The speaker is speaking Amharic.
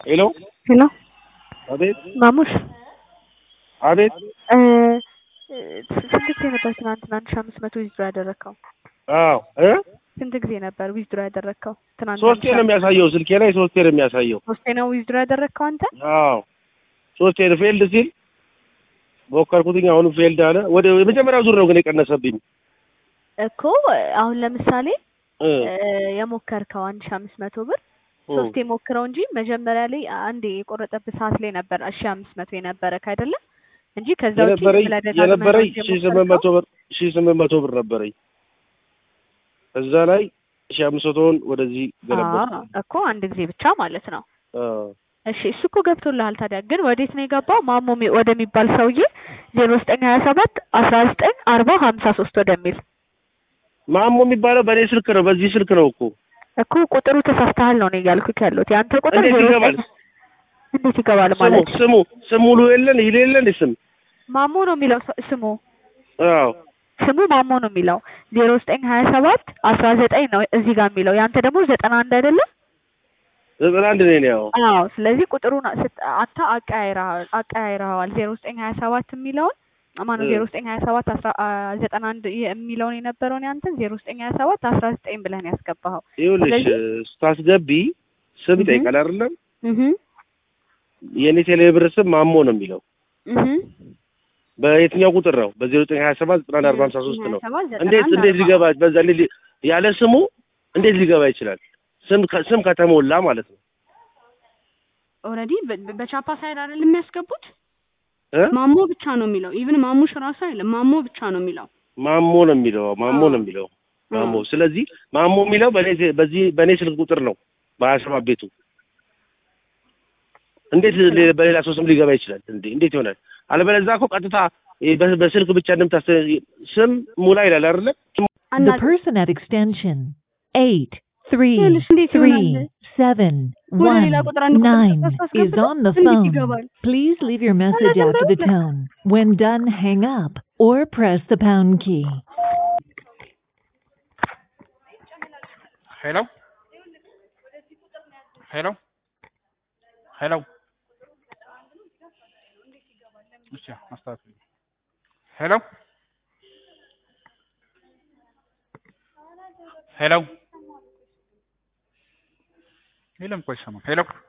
ሄሎ ሄሎ አቤት ማሙሽ አቤት እ ስንት ጊዜ ነበር ትናንትና አንድ ሺህ አምስት መቶ ዊዝድሮ ያደረግከው? አዎ እ ስንት ጊዜ ነበር ዊዝድሮ ያደረግከው? ትናንት ሶስቴ ነው የሚያሳየው ስልኬ ላይ ሶስቴ ነው የሚያሳየው ሶስቴ ነው ዊዝድሮ ያደረግከው አንተ? አዎ ሶስቴ ነው ፌልድ ሲል ሞከርኩትኝ አሁንም ፌልድ አለ ወደ የመጀመሪያው ዙር ነው ግን የቀነሰብኝ እኮ አሁን ለምሳሌ እ እ የሞከርከው አንድ ሺህ አምስት መቶ ብር ሶስቴ ሞክረው እንጂ መጀመሪያ ላይ አንዴ የቆረጠብህ ሰዓት ላይ ነበር እሺ አምስት መቶ የነበረክ አይደለም እንጂ ከዛ ውጪ የነበረኝ ብለህ ደጋግመህ የነበረኝ ነው ሺህ ስምንት መቶ ብር ሺህ ስምንት መቶ ብር ነበረኝ እዛ ላይ ሺህ አምስት መቶውን ወደዚህ ገለበጥኩ አዎ እኮ አንድ ጊዜ ብቻ ማለት ነው። አዎ እሺ እሱ እኮ ገብቶልሃል። ታዲያ ግን ወዴት ነው የገባው? ማሞ ሚ- ወደሚባል ሰውዬ ዜሮ ዘጠኝ ሀያ ሰባት አስራ ዘጠኝ አርባ ሀምሳ ሶስት ወደሚል ማሞ የሚባለው በእኔ ስልክ ነው በዚህ ስልክ ነው እኮ እኮ ቁጥሩ ተሳስተሃል ነው እኔ እያልኩት ያለሁት። የአንተ ቁጥር እንዴት ዜሮ ይገባል? ዘጠኝ እንዴት ይገባል ስሙ ማለት ስሙ ስሙ ሙሉ የለን ይል የለን ስም ማሞ ነው የሚለው ስ- ስሙ አዎ ስሙ ማሞ ነው የሚለው ዜሮ ዘጠኝ ሀያ ሰባት አስራ ዘጠኝ ነው እዚህ ጋር የሚለው የአንተ ደግሞ ዘጠና አንድ አይደለም? ዘጠና አንድ ነኝ እኔ ያው አዎ ስለዚህ ቁጥሩን ስት- አንተ አቀያይረሃል አቀያይረኸዋል ዜሮ ዘጠኝ ሀያ ሰባት የሚለውን ማነው እ። ዜሮ ዘጠኝ ሀያ ሰባት አስራ አ- ዘጠና አንድ የሚለውን የነበረውን ያንተን ዜሮ ዘጠኝ ሀያ ሰባት አስራ ዘጠኝ ብለህ ነው ያስገባኸው። ይኸውልሽ ስለዚህ- ስታስገቢ ስም እህ። ይጠይቃል አይደለም እህ የእኔ ቴሌብር ስም ማሞ ነው የሚለው እህ በየትኛው ቁጥር ነው በዜሮ ዘጠኝ ሀያ ሰባት ዘጠና አንድ አርባ ሀምሳ ሶስት ነው 27 እንዴት 91 እንዴት 40 ሊገባ በዛ ላይ ሊ- ያለ ስሙ እንዴት ሊገባ ይችላል ስም ከ- ስም ከተሞላ ማለት ነው ኦልሬዲ በቻፓ ሳይድ አይደል የሚያስገቡት? እ? ማሞ ብቻ ነው የሚለው። ኢቭን ማሙሽ ራሱ አይደለም ማሞ ብቻ ነው የሚለው። ማሞ ነው የሚለው ማሞ አዎ። ነው የሚለው ማሞ ስለዚህ ማሞ የሚለው በእኔ በዚህ በእኔ ስልክ ቁጥር ነው በሀያ ሰባት ቤቱ እንዴት ሌ- በሌላ ሰው ስም ሊገባ ይችላል እንዴ እንዴት ይሆናል አለበለዚያ እኮ ቀጥታ ይሄ በ- በስልክ ብቻ እንደምታስ ስም ሙላ ይላል አይደለ The አናውቅም። person at extension eight three ይኸውልሽ እንዴት three ይሆናል? seven ወደ one ሌላ ቁጥር አንድ ቁጥር nine ስታስገባ is on the እንዴት phone. ይገባል? Please leave your message after the tone. When done, hang up or press the pound key. ሄሎ ሄሎ ሄሎ እሺ አስተካክል ሄሎ ሄሎ የለም እኮ አይሰማም ሄሎ